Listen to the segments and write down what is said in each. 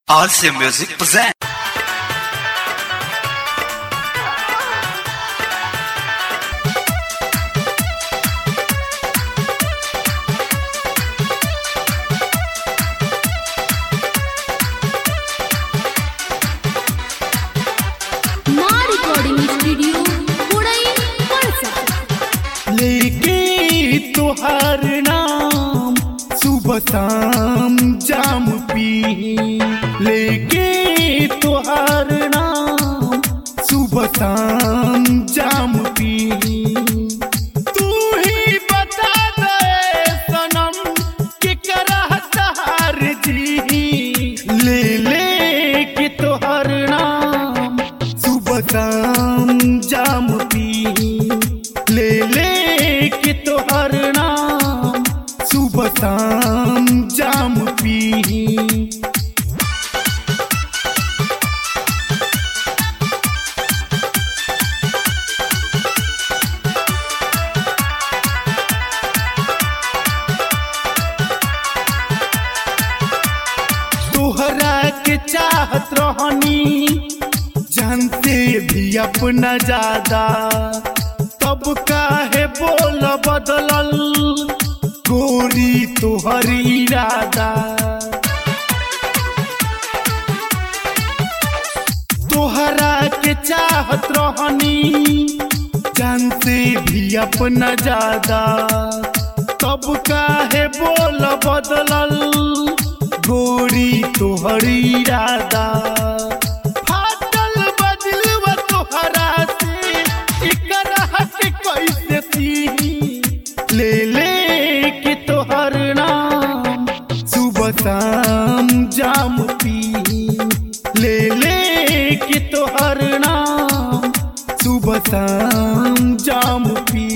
Also Music present. Maa recording studio पुड़ई पड़सा लेके तुहार नाम सुबह शाम जाम पी लेके तुहार नाम सुबह शाम जाम पी तू ही बता दे सनम कि करह तहार जी ले ले के तुहार नाम सुबह शाम जाम पी ले ले के तोहर नाम सुबह शाम जाम पी तोहरा के चाहत रहनी जानते भी अपना ज्यादा तब काहे बोल बदलल गोरी तोहर इरादा तोहरा के चाहत रहनी जानते भी अपना ज्यादा तब काहे बोल बदलल गोरी तोहर इरादा फाटल बदलवा तोहरा से इकरा के कैसे थी ले ले के तोहर नाम सुबह शाम जाम पी ले ले के तोहर नाम सुबह शाम जाम पी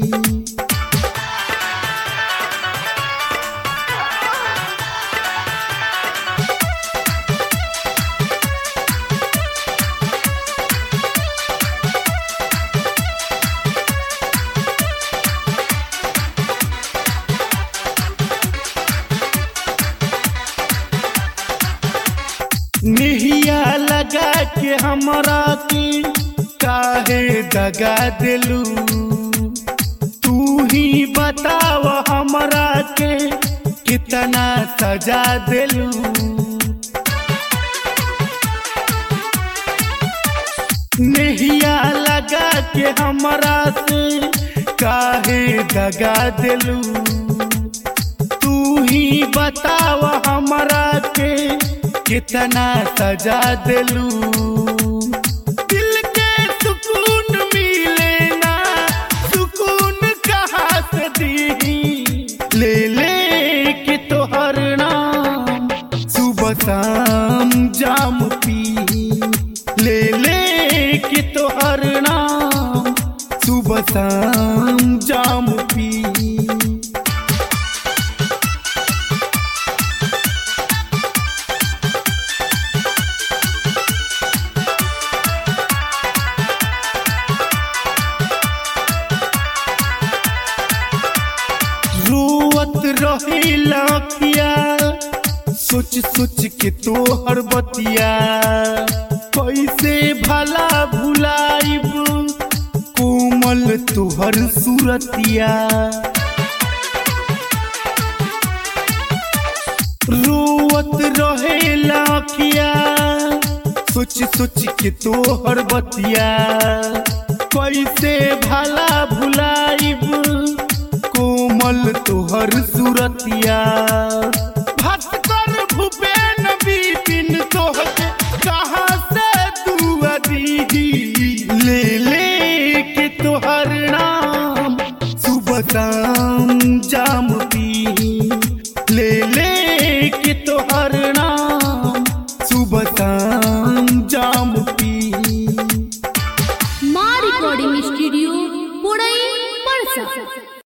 निहिया लगा के हमरा के काहे दगा दिलू तू ही बताव हमरा के कितना सजा दिलू निहिया लगा के हमरा से काहे दगा दिलू तू ही बताव हमरा के कितना सजा दिलू दिल के सुकून मिले ना सुकून कहाँ से दी ले ले के तोहर नाम सुबह शाम जाम पी ले ले के तोहर नाम सुबह शाम जाम पी रोवत रहे लाखिया सोच सोच के तोहर बतिया कैसे भला भुलाइब कोमल तोहर सूरतिया रोवत रहे लाखिया सोच सोच के तोहर बतिया कैसे भला भुलाइब कोमल तोहर सूरतिया भास्कर भूपेन बिपिन तोहके कहाँ से दुआ दी ले ले के तोहर नाम सुबह शाम